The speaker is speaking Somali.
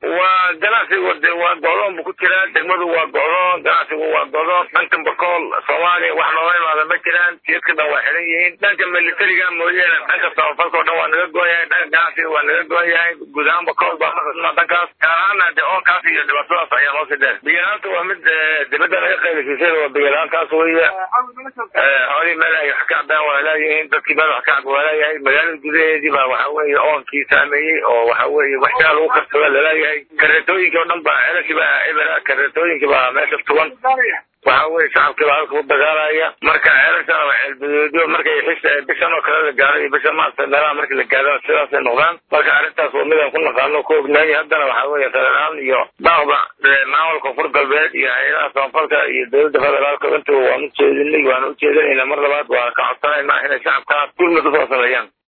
waa ganacsigu de waa go'doon bu ku jiraa degmadu waa go'doon ganacsigu waa go'doon dhankan bakool soomaaliya wax nooga imaada ma jiraan jidka dhan waa xiran yihiin dhanka militariga mooyaane dhanka samafalka o dhan waa naga goon yahay dhanka ganacsiga waa naga goon yahay guud ahaan bakool baa maqasnaa dhankaas gaar ahaana de oonkaas iyo dhibaatadaas ayaa noo sii dheer biyalaanta waa mid dibadda naga qaylisiisay waa biyalaantaas weeye xoolihii meel ay wax ka cabaan waa laayihiin dadkii meel wax ka cab waa laayahay magaalada gudaheedii baa waxa weeye oonkii saameeyey oo waxa weeye waxyaa lagu karsada laleeyahay kareetooyinkii oo dhan baa celashii baa ebera kareetooyinkii baa meesha tugan waxa weye shacabkii baa halka u dagaalaya marka ceelashana waa ceelbadeedyo markay xis bishan oo kale la gaaro iyo bisha maarta meelaha markii la gaadana sidaasay noqdaan marka arrintaas waa midaan ku naqaano ku ognaay haddana waxa weeye federaan iyo daaqda maamulka koonfur galbeed iyo hay-adaha samafalka iyo dowladda federaalka intuba waan u jeedinay waan u jeedinayna mar labaad waan ka codsanaynaa inay shacabkaas gurmud usoo sameeyaan